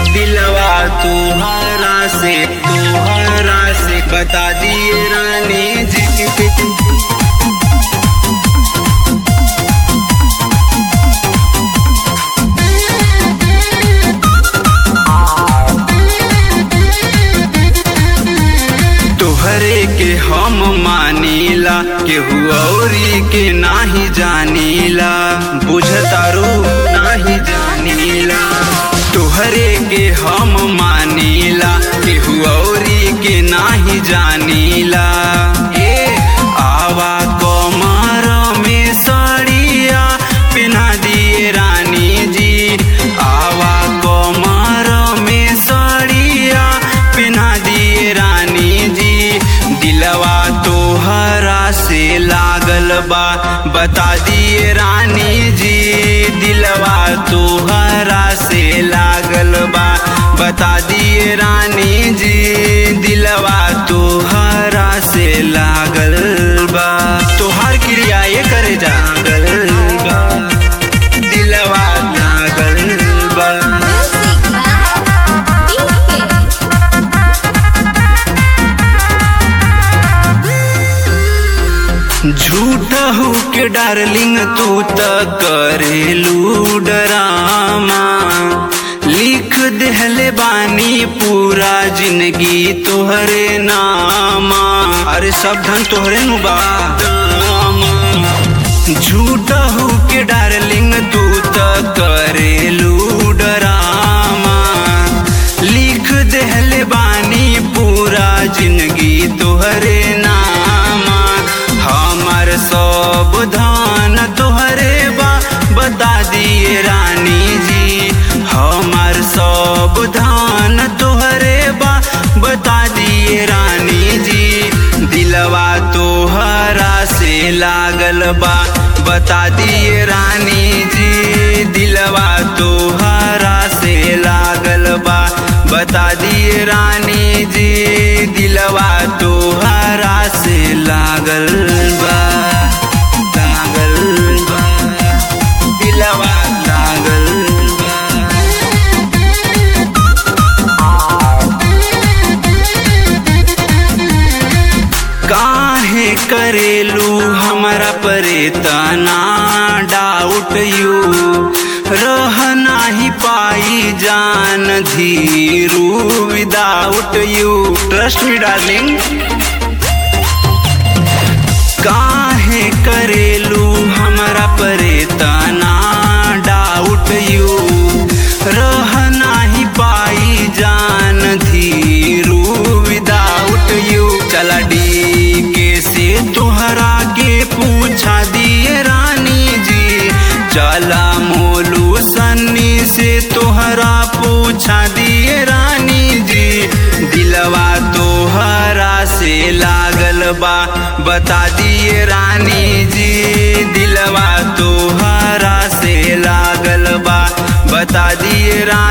दिलवा तुम्हारा से तुम्हारा से बता दिए रानी जी तोहरे के हम मानीला केहू औरी के नाही जानीला बुझतारू नाही जानीला तोहरे के हम मानीला केहू औरी के नाही जानीला ए आवा कमर में सड़िया पिन्हा दिए रानी जी आवा कमर में सड़िया पिन्हा दिए रानी जी दिलवा तोहरा से लागल बा बता दिए रानी जी दिलवा तोहरा से लागल बा बता दिए रानी जी दिलवा तोहरा से लागल बा तोहार क्रिया ये करे जागल बा दिलवा लागल बा झूठ हो के डार्लिंग तू त करेलू डरामा लिख देहले बानी पूरा जिंदगी तोहरे नामा अरे सब धन तोहरे नु बा झूठ हो के डार्लिंग तू त करेलू डरामा लिख देहले बानी पूरा जिंदगी तोहरे नामा हमर सब धान तोहरे बा बता दिए रानी जी हमर सब धान तोहरे बा बता दिए रानी जी दिलवा तोहरा से लागल बा बता दिए रानी जी दिलवा तोहरा से लागल बा बता दिए रानी जी दिलवा तोहरा से लागल बा लागल बा दिलवा लागल बा काहे करेलू हमारा परे तना डाउट यू रह नाही पाई जान Dhiru without you trust me darling काहे करेलू हमारा परे तना डाउट यू रह नाही पाई जान धीरू विदाउट यू चला डी के से तोहरा के पूछा दिए रानी जी चला मोलू सन्नी से तोहरा पूछा दिए रानी जी दिलवा तोहरा से लागल बा बता दिए रानी जी दिलवा तोहरा से लागल बा बता दिए रानी